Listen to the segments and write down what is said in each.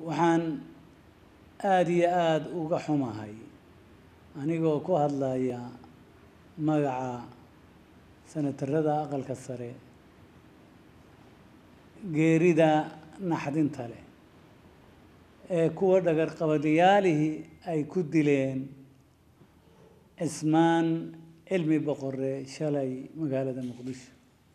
waxaan aada iyo aada uga xumahay anigoo ku hadlaya magaca senatarada aqalka sare geerida naxdinta leh ee kuwa dhagar qabadiyaalihii ay ku dileen cismaan cilmi boqore shalay magaalada muqdisho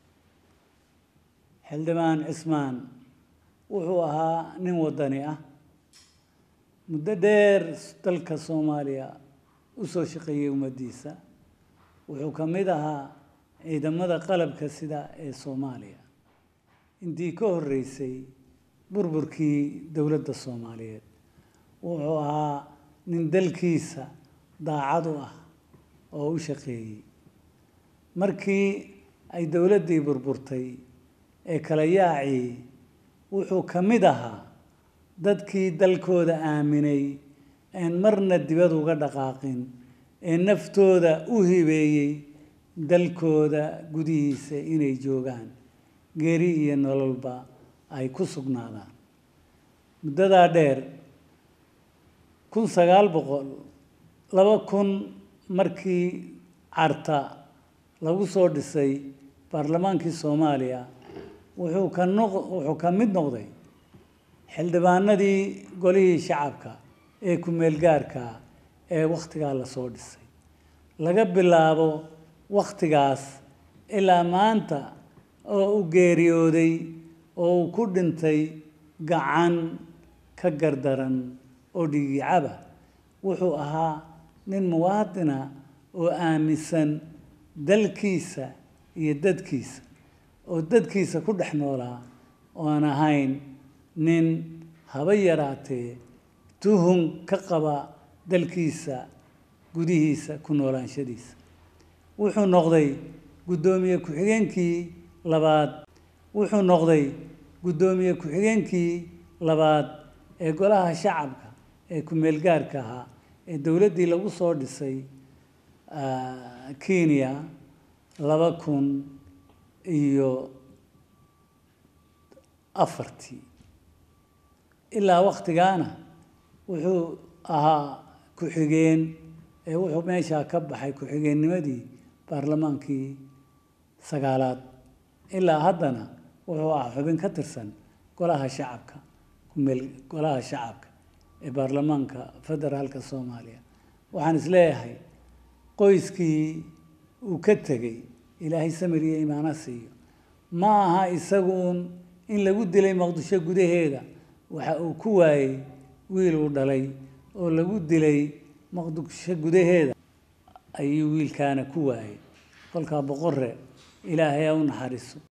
xildhibaan cismaan wuxuu ahaa nin waddani ah muddo dheer dalka soomaaliya u soo shaqeeyey ummaddiisa wuxuu ka mid ahaa ciidamada qalabka sida ee soomaaliya intii ka horreysay burburkii dowladda soomaaliyeed wuxuu ahaa nin dalkiisa daacad u ah oo u shaqeeyey markii ay dowladdii burburtay ee kala yaacii wuxuu ka mid ahaa dadkii dalkooda aaminay een marna dibad uga dhaqaaqin ee naftooda u hibeeyey dalkooda gudihiisa inay joogaan geeri iyo nololba ay ku sugnaadaan muddadaa dheer kun sagaal boqol laba kun markii carta lagu soo dhisay baarlamaankii soomaaliya wuxuu ka noq wuxuu ka mid noqday xildhibaanadii golihii shacabka ee ku-meelgaarka ee wakhtigaa lasoo dhisay laga bilaabo wakhtigaas ilaa maanta oo u geeriyooday oo uu ku dhintay gacan ka gardaran oo dhigicaba wuxuu ahaa nin muwaadina oo aaminsan dalkiisa iyo dadkiisa oo dadkiisa ku dhex noolaa oan ahayn nin haba yaraatee tuhun ka qaba dalkiisa gudihiisa ku noolaanshadiisa wuxuu noqday guddoomiye ku-xigeenkii labaad wuxuu noqday guddoomiye ku-xigeenkii labaad ee golaha shacabka ee ku-meelgaarka ahaa ee dowladdii lagu soo dhisay kenya laba kun iyo afartii ilaa wakhtigaana wuxuu ahaa ku-xigeen ee wuxuu meeshaa ka baxay ku-xigeennimadii baarlamaankii sagaalaad ilaa haddana wuxuu ahaa xubin ka tirsan golaha shacabka kumeel golaha shacabka ee baarlamaanka federaalka soomaaliya waxaan isleeyahay qoyskii uu ka tegey ilaahay samir iyo imaano siiyo ma aha isaguun in lagu dilay muqdisho gudaheeda waxa uu ku waayey wiil uu dhalay oo lagu dilay muqdisho gudaheeda ayuu wiilkaana ku waayey kolkaa boqore ilaahay ha u naxariiso